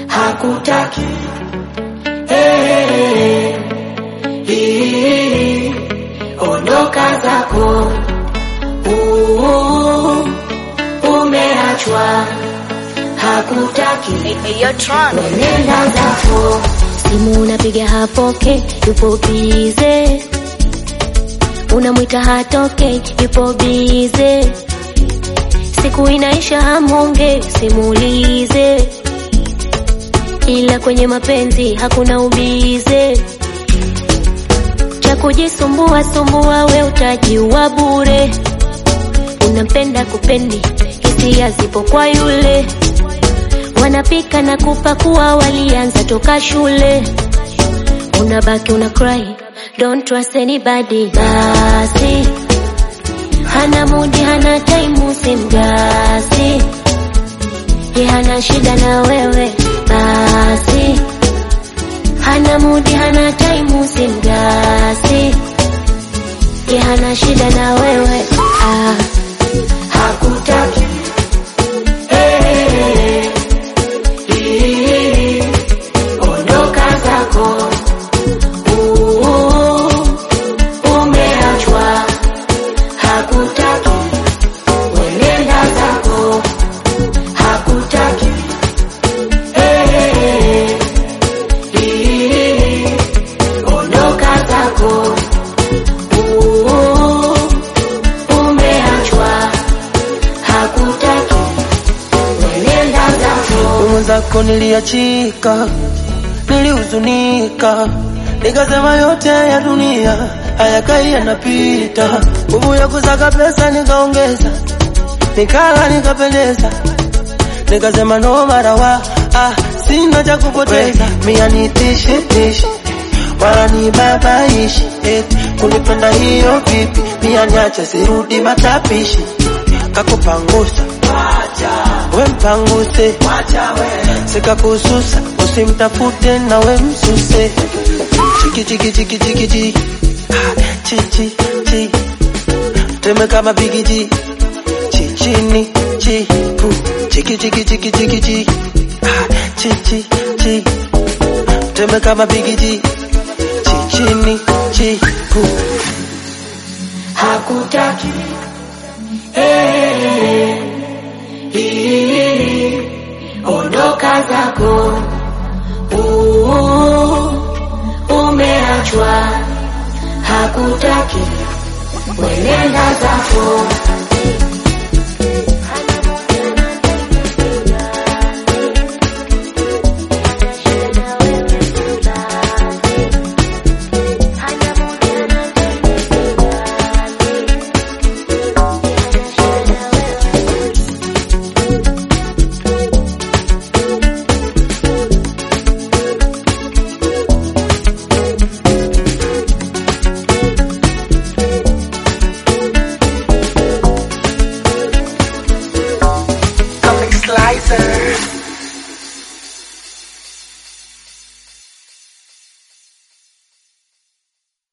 hakutaki hey, hii, ondoka zako uh, umeachwa hakutaki nenda zako simu unapiga hapoke, yupo bize, unamwita hatoke, yupo bize, siku inaisha hamonge, simulize, ila kwenye mapenzi hakuna ubize, cha kujisumbua sumbua, we utajiua bure, unampenda kupendi, hisia zipo kwa yule wanapika na kupakua, walianza toka shule. Unabaki una cry, don't trust anybody. Basi hana mudi, hana time, simgasi ye, hana shida na wewe. Basi hana mudi, hana time, simgasi ye, hana shida na wewe ah. hakutaki hey, hii, ondoka zako uh, umeachwa hakutaki wenenda zako hakutaki hey, hii, ondoka zako uh, umeachwa hakutaki wenenda zako mwenzako niliachika, nilihuzunika, nikasema yote ya dunia hayakai yanapita. Nguvu ya kusaka pesa nikaongeza, nikala nikapendeza, nikasema no marawa ah, sina cha kupoteza. Mia nitishi tishi wala ni babaishi eti kunipenda hiyo vipi? Mia niache sirudi matapishi, kakupangusa we mpanguse, sikakususa usimtafute na we msuse. Chiki chiki chiki chiki chi Ah, chi chi chi teme kama bigiji chi chini chi pu chiki chiki chiki chiki chi Ah, chi chi chi teme kama bigiji chi chini chi pu hakutaki hey, hii, ondoka zako uh, umeachwa hakutaki wenenda zako